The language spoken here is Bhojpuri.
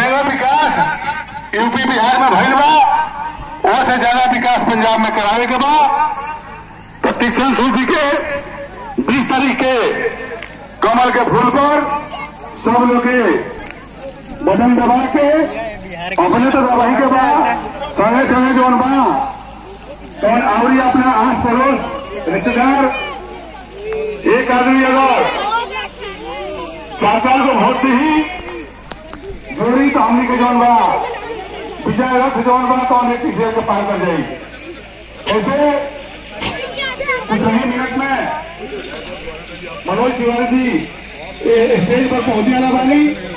जगह विकास यूपी बिहार में भइल बा वो से ज्यादा विकास पंजाब में करावे के बा प्रतीक्षण सूची के बीस तारीख के कमल के फूल पर सब लोग के बटन दबा के अपने तो दबाई के बा संगे संगे जौन बा तौन आवरी अपना आस पड़ोस रिश्तेदार एक आदमी अगर चार चार को वोट दी ही जोड़ी तो हमने के जौन बा विजय रथ जौन बा तो हमें किसी के पार कर जाएगी ऐसे कुछ ही मिनट में मनोज तिवारी जी ए- स्टेज पर पहुंचे वाला बानी